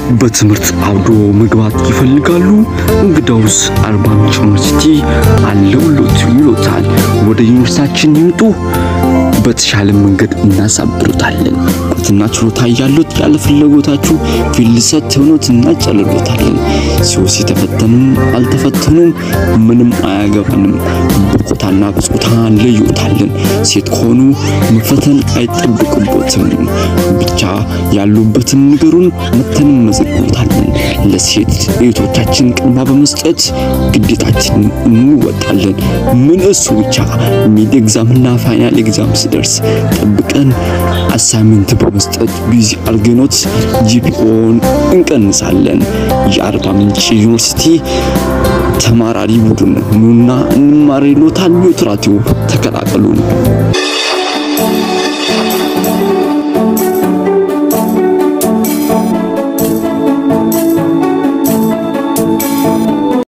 በትምህርት አብዶ መግባት ይፈልጋሉ? እንግዳውስ አርባ ምንጭ ዩኒቨርሲቲ አለውሎት ይሎታል። ወደ ዩኒቨርሲቲያችን ይምጡ። በተሻለ መንገድ እናሳብሩታለን። እውቀትና ችሎታ እያሉት ያለ ፍላጎታችሁ ፊልሰት ሆኖት እናጨልሎታለን። ሲወስ የተፈተኑም አልተፈተኑም ምንም አያገባንም። በቆታና በጾታ እንለዮታለን። ሴት ከሆኑ መፈተን አይጠብቅቦትም። ብቻ ያሉበትን ንገሩን፣ መተን መዘግቦታለን። ለሴት እህቶቻችን ቅድማ በመስጠት ግዴታችን እንወጣለን። ምን እሱ ብቻ ሚድ ኤግዛምና ፋይናል ኤግዛም ሲደርስ ጠብቀን አሳይመንት በመስጠት ቢዚ አርገኖት ጂፒኦን እንቀንሳለን። የአርባ ምንጭ ዩኒቨርሲቲ ተማራሪ ቡድን ኑና እንማር ይሎታል። ዮትራቲው ተቀላቀሉን።